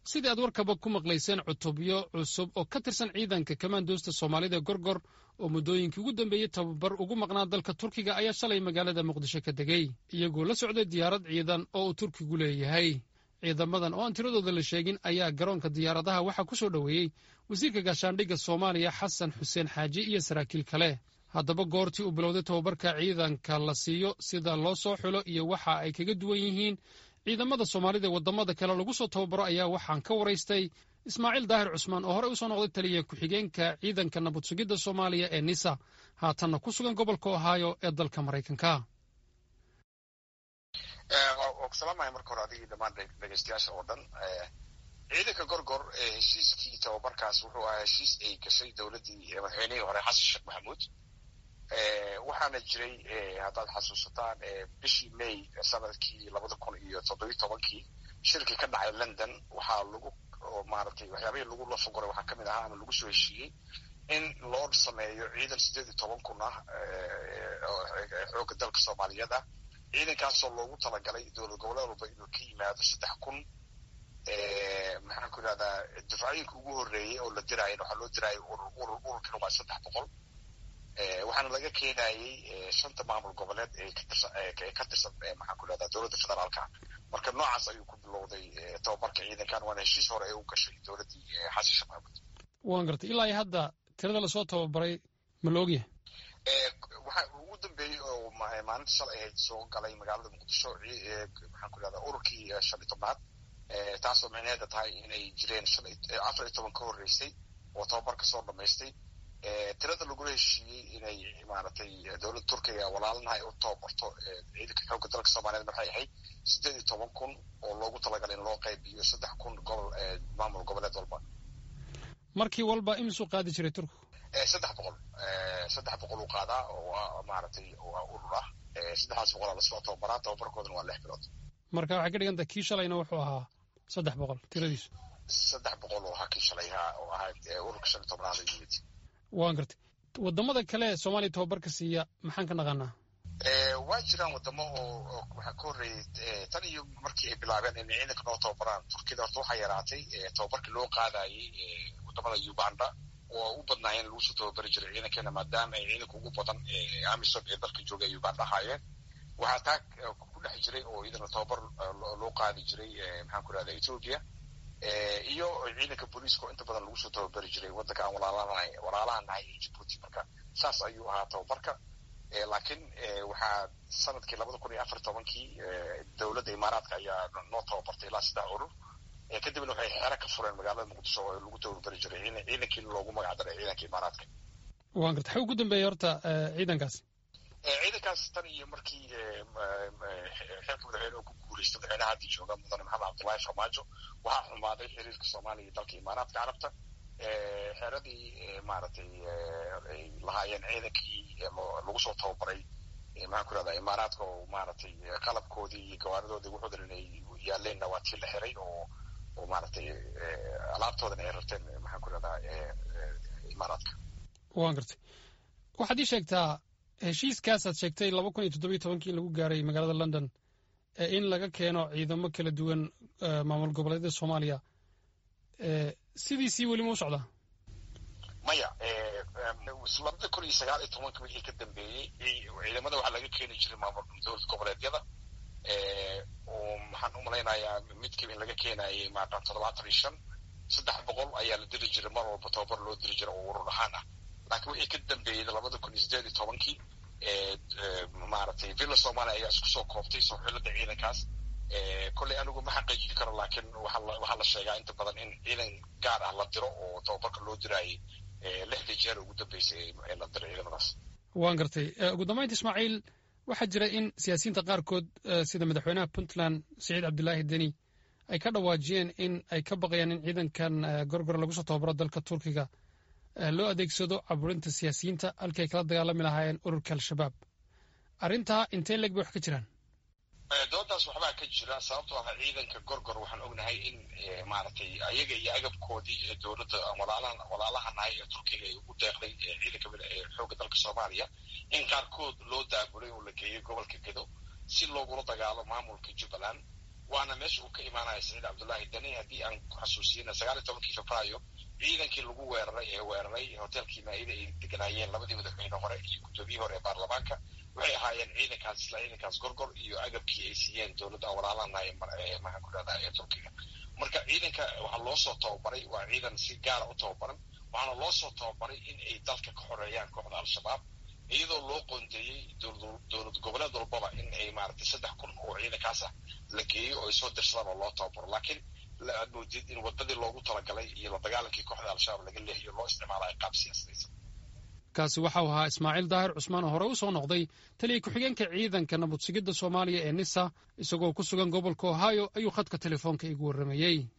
sidii aad warkaba ku maqlayseen cutubyo cusub oo ka tirsan ciidanka kamaandoosta soomaalida gorgor oo muddooyinkii ugu dambeeyey tababar ugu maqnaa dalka turkiga ayaa shalay magaalada muqdisho ka degey iyagoo la socday diyaarad ciidan oo uu turkigu leeyahay ciidamadan oo aan tiradooda la sheegin ayaa garoonka diyaaradaha waxaa ku soo dhoweeyey wasiirka gaashaandhigga soomaaliya xasan xuseen xaaji iyo saraakiil kale haddaba goortii uu bilowday tababarka ciidanka la siiyo sida loo soo xulo iyo waxa ay kaga duwan yihiin ciidamada soomaalida waddamada kale lagu soo tababaro ayaa waxaan ka waraystay ismaaciil daahir cusmaan oo horey usoo noqday taliya ku-xigeenka ciidanka nabad sugidda soomaaliya ee nisa haatanna ku sugan gobolka ohaayo ee dalka maraykanka waa ku salaamaya marka hore adigii dhammaan dhegeystayaasha oo dhan ciidanka gorgor heshiiskii tababarkaas wuxuu ahaa heshiis ay gashay dowladdii madaxweynihii hore xasan sheekh maxamuud waxaana jiray haddaad xasuusataan bishii may sanadkii labada kun iyo toddobiyi tobankii shirkii ka dhacay london waxaa lagu maaragtay waxyaabihii lagu lafagoray waxaa kamid ahaa ama lagu soo heshiiyey in loo sameeyo ciidan siddeed iyo toban kun ah xoogga dalka soomaaliyeed ah ciidankaasoo loogu talagalay dowlad goboleed walba inuu ka yimaado saddex kun maxaan ku idhahdaa dufcooyinka ugu horreeyey oo la diraayan waxaa loo diraayo urur urur ururkana waa saddex boqol waxaana laga keenayey shanta maamul goboleed ee katirsan ee ka tirsan maxaan ku idhahdaa dowladda federaalka marka noocaas ayuu ku bilowday tababarka ciidankan waana heshiis hore ee u gashay dowladdii xasan sheekh maxamuud waan gartay ilaa iyo hadda tirada lasoo tababaray ma la ogyahay waxaa ugu dambeeyey oo maalinta shalay ahayd soo galay magaalada muqdisho maxaan ku idhahdaa ururkii shan iyo tobnaad taasoo micneheeda tahay inay jireen afar iyo toban ka horreysay oo tababarka soo dhamaystay tirada lagula heshiiyey inay maaragtay dowladda turkiga walaalanahay u tababarto ciidanka xoogga dalka soomaliyeed waxay ahayd siddeed iyo toban kun oo loogu talagalay in loo qaybiyo saddex kun gobol maamul goboleed walba markii walba imisuu qaadi jiray turku saddex boqol saddex boqol uu qaadaa oo maaragtay waa urur ah saddexdaas boqolaa lasoo tababaraa tababarkoodana waa lix bilood marka waxay ka dhiganta kii shalayna wuxuu ahaa saddex boqol tiradiisu saddex boqol oo ahaa kii shalayha oo ahaa ururka shan iyo tobnaada yimid waan gartay waddamada kale ee soomaaliya tababarka siiya maxaan ka naqaanaa waa jiraan waddamo oo waxaa ka horreeyey tan iyo markii ay bilaabeen inay ciidanka noo tababaraan turkiyada horta waxaa yaraatay tababarkii loo qaadayey waddamada uganda oo u badnaayeen lagu soo tababari jiray ciidankeena maadaama ay ciidanka ugu badan amisom ee dalka jooga ay uganda ahaayeen waxaa taa ku dhex jiray oo iyadana tababar loo qaadi jiray maxaan ku idhahda ethoopia iyo ciidanka booliiska oo inta badan lagu soo tababari jiray waddanka aan walaalanahay walaalaha nahay ee jibuuti marka saas ayuu ahaa tababarka laakiin waxaa sanadkii labada kun iyo afar tobankii dowladda imaaraadka ayaa noo tababartay ilaa saddex urur kadibna waxay xeero ka fureen magaalada muqdisho oo lagu tababari jiray ciidankii loogu magac daray ciidanka imaaraadka waan garta xa ugu dambeeyey horta ciidankaasi ciidankaas tan iyo markii xeerka madaxweyne ku guuleystay madaxweynaha haddii jooga mudane maxamed cabdullaahi farmaajo waxaa xumaaday xiriirka soomaaliya iyo dalka imaaraadka carabta xeeradii maaragtay ay lahaayeen ciidankii lagu soo tababaray maxaan ku irahdaa imaaraadka oo maaragtay qalabkoodii iyo gawaaridoodii wuxuu dhan inay yaalleenna waa tii la xiray oo oo maaragtay alaabtoodan ay rarteen maxaan ku irahdaa imaaraadka waan gartay waxaad ii sheegtaa heshiiskaasaad sheegtay laba kun iyo toddobiyo tobankii in lagu gaaray magaalada london ee in laga keeno ciidamo kala duwan maamul goboleedyada soomaaliya sidiisii weli ma u socdaa maya labada kun iyo sagaal iyo tobanka wixii ka dambeeyey ciidamada waxaa laga keeni jiray maamul dowlad goboleedyada oo maxaan u malaynayaa midkiiba in laga keenayay maaqan toddobaatan iyo shan saddex boqol ayaa la diri jiray mar walba tababar loo diri jiray oo urur ahaan ah laakiin wixii ka dambeeyey labada kun iyo sideed iyo tobankii maaragtay villa somalia ayaa isku soo koobtay soo xilada ciidankaas kolley anigu ma xaqiijin karo laakiin waxaa la sheegaa inta badan in ciidan gaar ah la diro oo tababarka loo diraayay lixdii jeer ugu dambeysay ee la diray ciidamadaas waan gartay ugu dambaynta ismaaciil waxaa jira in siyaasiyiinta qaarkood sida madaxweynaha puntland siciid cabdilaahi deni ay ka dhawaajiyeen in ay ka baqayaan in ciidankan gorgor lagu soo tababaro dalka turkiga loo adeegsado caburinta siyaasiyiinta halkii ay kala dagaalami lahaayeen ururka al-shabaab arrintaa intee leeg bay wax ka jiraan doodaas waxbaa ka jira sababtoo ah ciidanka gorgor waxaan ognahay in maaragtay ayaga iyo agabkoodii ee dowladda walaalahan walaalahanahay ee turkiga ay ugu deeqday ciidanka xoogga dalka soomaaliya in qaarkood loo daabulay oo la geeyey gobolka gedo si loogula dagaalo maamulka jubbaland waana meesha uu ka imaanaya saciid cabdullaahi dani haddii aan ku xasuusiyena sagaal iyo tobankii febraayo ciidankii lagu weeraray ee weeraray hotelkii maa'ida ay deganaayeen labadii madaxweyne hore iyo guddoomiyihii hore ee baarlamaanka waxay ahaayeen ciidankaas isla ciidankaas gorgor iyo agabkii ay siiyeen dowladda aan walaalanahay maxaan ku dhahdaa ee turkiga marka ciidanka waxaa loo soo tababaray waa ciidan si gaara u tababaran waxaana loo soo tababaray in ay dalka ka xoreeyaan kooxda al-shabaab iyadoo loo qoondeeyey dowlad goboleed walbaba in ay maaragtay saddex kun oo ciidankaas ah la geeyo oo ay soo dirsadaan oo loo tababaro laakiin aad moodid in wadadii loogu talagalay iyo la dagaalankii kooxda al-shabaab laga leexiyo loo isticmaalayo qaab siyaasadaysan kaasi waxau ahaa ismaaciil daahir cusmaan oo hore u soo noqday taliya ku-xigeenka ciidanka nabad sugidda soomaaliya ee nisa isagoo ku sugan gobolka ohio ayuu khadka telefoonka igu warramayey